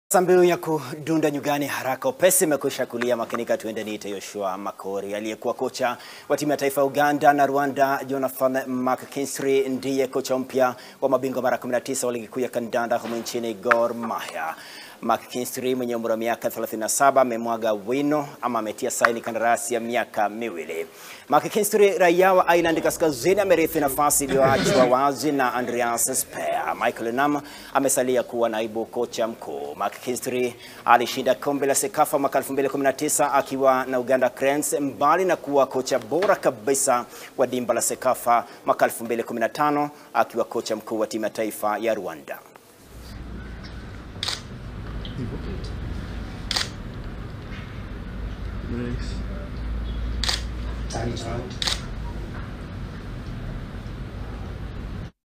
Mbiu ya kudunda nyugani haraka upesi imekwisha kulia makinika. Tuende niite Yoshua Makori. Aliyekuwa kocha wa timu ya taifa ya Uganda na Rwanda Jonathan McKinstry ndiye kocha mpya wa mabingwa mara 19 wa ligi kuu ya kandanda humu nchini Gor Mahia. McKinstry mwenye umri wa miaka 37 amemwaga wino ama ametia saini kandarasi ya miaka miwili. McKinstry raia wa Ireland Kaskazini amerithi nafasi iliyoachwa wazi na Andreas Speer. Michael Nam amesalia kuwa naibu kocha mkuu. McKinstry alishinda kombe la Sekafa mwaka 2019 akiwa na Uganda Cranes, mbali na kuwa kocha bora kabisa wa dimba la Sekafa mwaka 2015 akiwa kocha mkuu wa timu ya taifa ya Rwanda. Nice. Tiny child.